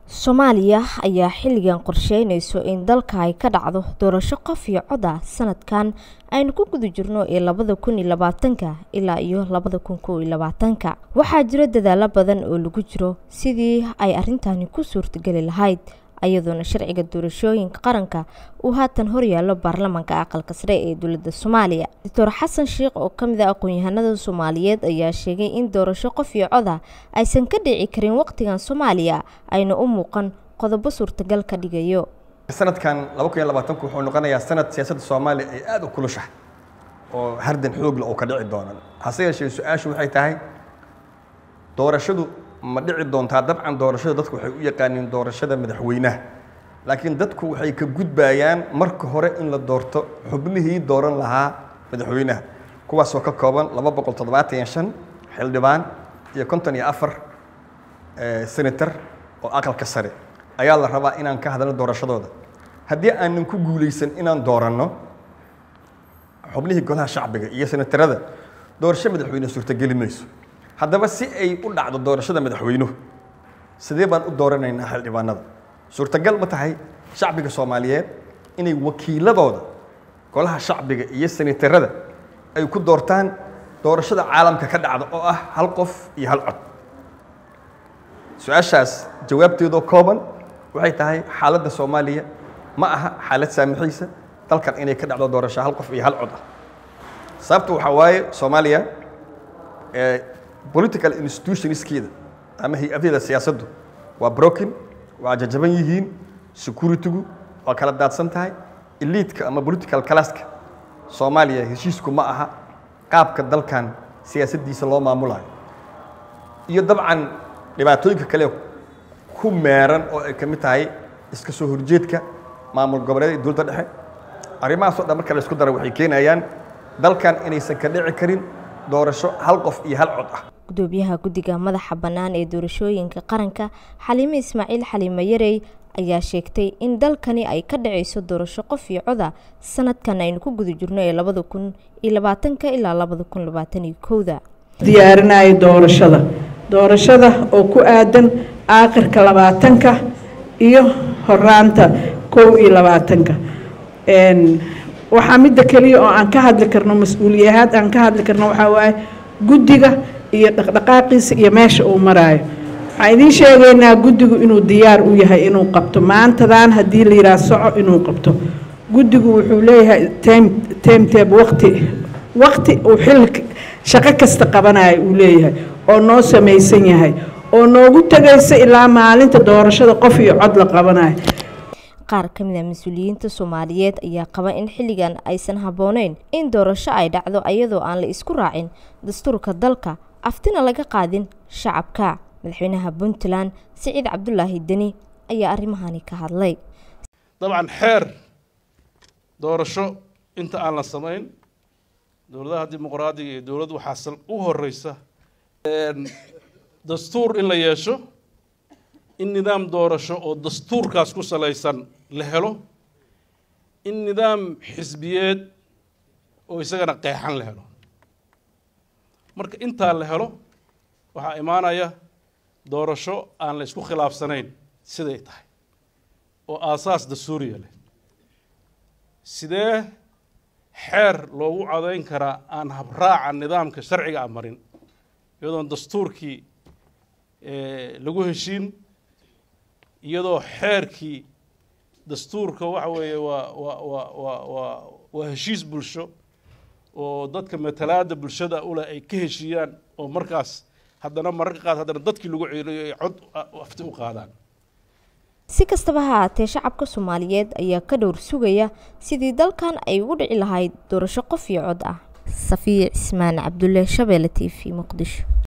Soomaaliya ayaa xilligan qorsheyneyso in dalka ay ka dhacdo doorasho qof iyo cod ah sanadkan aynu ku guda jirno ee labada kun iyo labaatanka ilaa iyo labada kun kow iyo labaatanka waxaa jira dadaalo badan oo lagu jiro sidii ay arrintani ku suurtageli lahayd iyadoona sharciga doorashooyinka qaranka uu haatan horyaalo baarlamaanka aqalka sare ee dowladda soomaaliya doctor xasan sheikh oo ka mid ah aqoon-yahanada soomaaliyeed ayaa sheegay in doorasho qof iyo cod ah aysan ka dhici karin waqtigan soomaaliya ayna u muuqan qodobo suurtagal ka dhigayo sanadkan laba kun iyo labaatanku wuxuu noqonayaa sanad siyaasadda soomaaliya ay aada u kulushahay oo hardan xoog leh oo ka dhici doona hase yeeshee su-aashu waxay tahay doorashadu ma dhici doontaa dabcan doorashada dadku waxay u yaqaaniin doorashada madaxweynaha laakiin dadku waxay ka gudbayaan marka hore in la doorto xubnihii dooran lahaa madaxweynaha kuwaasoo ka kooban laba boqol toddobaatan iyo shan xildhibaan iyo konton iyo afar senator oo aqalka sare ayaa la rabaa inaan ka hadalno doorashadooda haddii aanan ku guulaysan inaan dooranno xubnihii golaha shacbiga iyo senatarada doorasho madaxweyne suurtageli mayso haddaba si ay u dhacdo doorashada madaxweynuhu sidee baan u dooranaynaa xildhibaanada suurtagal ma tahay shacbiga soomaaliyeed inay wakiiladooda golaha shacbiga iyo senatarada ay ku doortaan doorashada caalamka ka dhacda oo ah hal qof iyo hal cod su-aashaas jawaabteedoo kooban waxay tahay xaaladda soomaaliya ma aha xaalad saamixaysa dalkan inay ka dhacdo doorasho hal qof iyo hal cod ah sababta waxaa waaye soomaaliya political institutionskeeda ama hay-adaheeda siyaasaddu waa broken waa jajaban yihiin securitygu waa kala daadsan tahay eliidka ama political classka soomaaliya heshiisku ma aha qaabka dalkan siyaasaddiisa loo maamulayo iyo dabcan dhibaatooyinka kale ku meeran oo ay ka mid tahay iska soo horjeedka maamul goboleed iyo dowladda dhexe arrimahaas oo dhan marka la isku dara waxay keenayaan dalkan inaysan ka dhici karin doorasho hal qof iyo hal cod ah gudoomiyaha guddiga madaxa bannaan ee doorashooyinka qaranka xaliime ismaaciil xaliime yarey ayaa sheegtay in dalkani ay ka dhacayso doorasho qof iyo coda sanadkan aynu ku guda jirno ee labada kun iyo labaatanka ilaa labada kun labaatan iyo kowda diyaarinaya doorashada doorashada oo ku aadan aakhirka labaatanka iyo horaanta kow iyo labaatanka waxaa midda keliya oo aan ka hadli karno mas-uuliyahaad aan ka hadli karno waxaa waaye guddiga iyo dhaqdhaqaaqiisa iyo meesha uu maraayo waxaan idiin sheegaynaa guddigu inuu diyaar u yahay inuu qabto maantadan haddii la yidhaha soco inuu qabto guddigu wuxuu leeyahay time timetable waqti waqti uu xil shaqo kasta qabanayo uu leeyahay oo noo samaysan yahay oo noogu tegaysa ilaa maalinta doorashada qof iyo cod la qabanayo qaar ka mid a mas-uuliyiinta soomaaliyeed ayaa qaba in xilligan aysan habbooneyn in doorasho ay dhacdo iyadoo aan la isku raacin dastuurka dalka aftina laga qaadin shacabka madaxweynaha puntland siciid cabdulaahi deni ayaa arrimahani ka hadlay dabcan xeer doorasho inta aan la samayn dowladaha dimuqraadiga iyo dowlad waxaa u horeysa dastuur in la yeesho in nidaam doorasho oo dastuurkaas ku salaysan la helo in nidaam xisbiyeed oo isagana qeexan la helo marka intaa la helo waxaa imaanaya doorasho aan la isku khilaafsanayn siday tahay oo aasaas dastuuriya leh sidee xeer loogu codayn karaa aan habraaca nidaamka sharciga a marin iyadoon dastuurkii lagu heshiin iyadoo xeerkii dastuurka waxa weeye waa waa waa waa waa waa heshiis bulsho oo dadka matalaada bulshada ule ay ka heshiiyaan oo markaas haddana mararka qaad haddana dadkii lagu ceeliyo ay cod afti u qaadaan si kastaba ha haatee shacabka soomaaliyeed ayaa ka dhowr sugaya sidii dalkan ay ugu dhici lahayd doorasho qof iyo cod ah safiya cismaan cabdulle shabeelle t v muqdisho